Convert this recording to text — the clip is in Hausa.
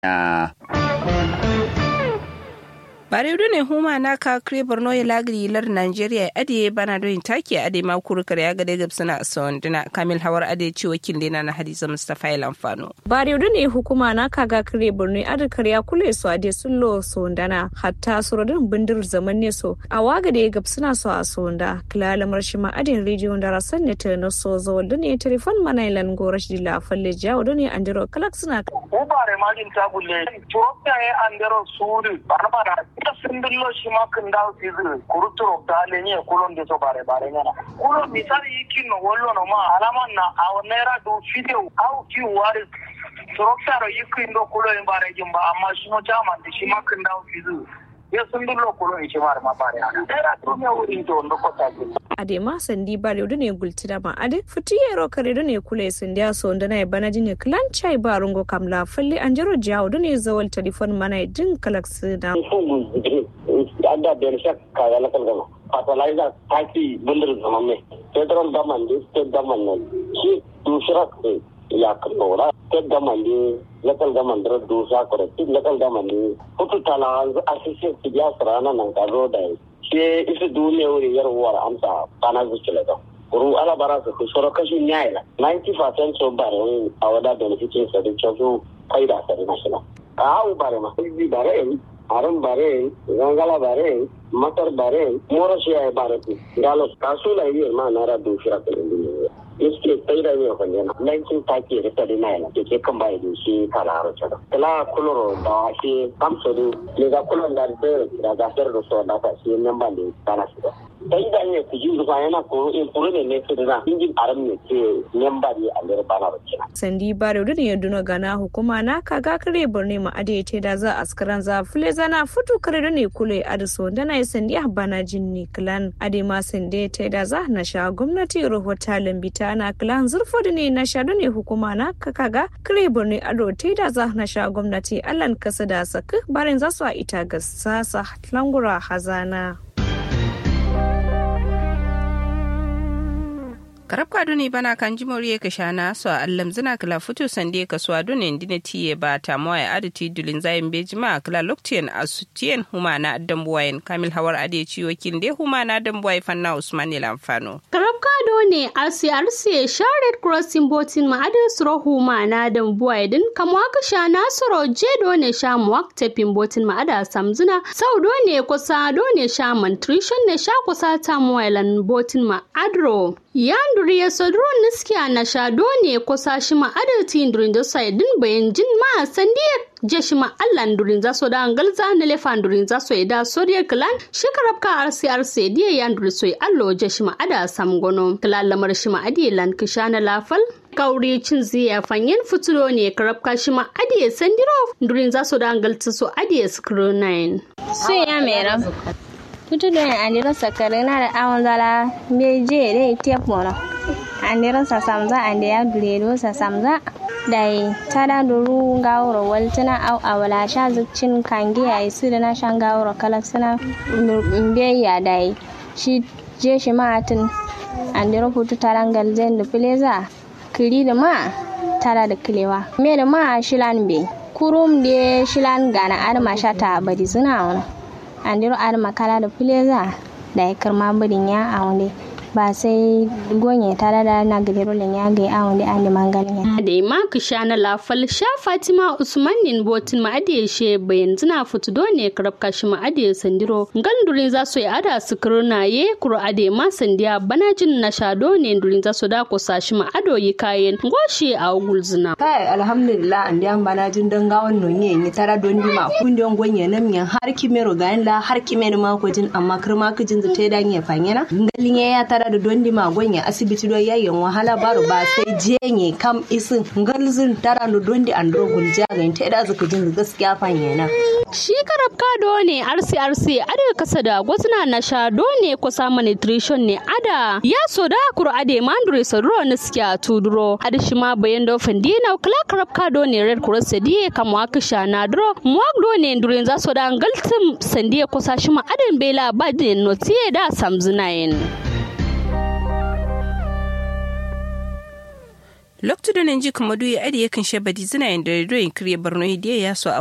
ya bare ne huma na ka kre borno ya lagri lar nigeria ade bana don take ade ma kurkar ya ga daga suna sondina kamil hawar ade ci wakil dina na hadiza mustafa il amfano bare ne hukuma na ka ga kre borno ade karya kule su ade sullo sondana hatta surodin bindir zaman ne so a waga da gab suna so a sonda kilala marshima ade region da rasan ne ta na so zo da ne telefon mana ilan gorash di la falle jawo da ne andiro kalak suna ubare magin tabulle turopta e andero suri barbara ita sindillo shi ma kan dawo sizu kuruturo da lenye kulon de so bare bare nyana kulo misali yikin no wollo no ma alaman na a naira do video au ki wari turopta ro yikin do kulo in bare jimba amma shi mo jaman de shi ma kan dawo sizu ya sindillo kulo in shi bare ma bare ana naira do me wuri to ndo ko ta ade ma sandi bare do ne gultida ma ade futi yero kare do ne kule sandi so nda na bana jine klan chai ba rungo kamla falle anjaro jawo do ne zawal telefon mana din kalak sina ada bensak kaya lakal gama fertilizer taki bundir zaman में federal government state government ने shi दूसरा या करोड़ा state government local government ro दूसरा करे local government hutu tala assistant tiya sarana nan ka ro dai shi isu duniya wuri yar war amsa kana zucile da kuru ala bara su soro kashi nyai la 90% so bare a wada benefitin sa da chofu faida sa da national a au bare ma bare haram bare gangala bare matar bare moro siya bare ku galo kasula yi ma nara du shira ko ndi iske tsaira ne ko ne lankin take da tare na yana ke kan bai da shi kala ro chado kala kuloro da shi kamso du le ga kulon da da da da da so da ta shi nan ban da kana shi sai da ne ku ji ba yana ko in kuru ne ne ke da injin aram ne ke nan ba ne a lera bana ba sandi bare da ne duna gana hukuma na kaga kare borne ma ade ce da za askaran za fule zana futu kare da ne kule adiso da na sandi a bana jinni klan ade ma sande ta da za na sha gwamnati rahota lambita na klan zurfo da ne na sha da ne hukuma na kaga kare borne ado ta da za na sha gwamnati allan kasa da saka barin za su a ita ga sasa langura hazana karabka duni bana kan jimori ka shana so allam zina kala futu sande ka so adune ndine tiye ba ta moya aditi dulin zayin bejima kala loktien asutien humana dambuwayen kamil hawar ade ciwo kinde humana dambuwai fanna usman lamfano karabka ne RCRC Shared Crossing Botin ma adin suro humana dambuwai din kamwa ka shana suro je ne sha muwak tepin botin ma ada samzuna sau ne kusa ne sha mantrishon ne sha kusa ta muwailan botin ma adro yanduri ya sodro niskiya na shado ne kusa shi ma adalci durin da sai din bayan jin ma sandiya je shi ma allan durin za so da galza na lefan durin za so da soriya klan shi karabka rcrc diya yanduri so allo je shi ma ada samgono klan lamar shi ma adi lan kishana lafal kauri cin ziya fanyen fitulo ne karabka shi ma adi sandiro durin za so da galta so adi screw 9 so ya mera tutu don andira sakare na da awon zala beje da tep mona andira sa samza ande ya duredo sa samza dai tada duru gawro waltina au awala sha zukcin kange ya isu da na shan gawro kalak suna mbe ya dai shi je shi matin andira futu tarangal zen da fileza kiri da ma tara da kilewa me da ma shilan be kurum de shilan gana arma shata bari suna wani andiro ar makala da fileza da ya karma birin ya aunde ba sai gonye tare da na gidero len ya ga aunde an mangalin ya da ma ku sha na lafal sha fatima usman nin botin ma ade she bayan zina futu do ne karab kashi ma ade sandiro gandurin za su yi ada su kurna ye kuro ade ma sandiya banajin na sha do ne durin za su da ku sashi ma ado yi kayan goshi a gulzina kai alhamdulillah an diyan banajin don gawan nonye ni tara don di ma kun don gonye nam yan har kimero ga la har kimero ma ko jin amma kirma ka jin zata dan ya fanyana ngalin ya tara da don di ma gonye asibiti do yayin wahala baro ba sai jenye kam isin ngalzin tara da don di andro gulja ga ta da zaka jin gaskiya fanyana shi karab kado ne rcrc ada kasa da gwazna na sha do ne kusa nutrition ne ada ya so da kuro ade mandure saduro na siya tuduro ada shi ma bayan da fandina kala karab kado ne red cross sadiye kamwa kisha na duro muwak do ne durin za so da galtum sandiye kusa shi ma adan bela badin notiye da samzunayin loktu da nan ji kuma duyi adi yakan shabadi zina yin da doyin kiriya barno hidiya ya so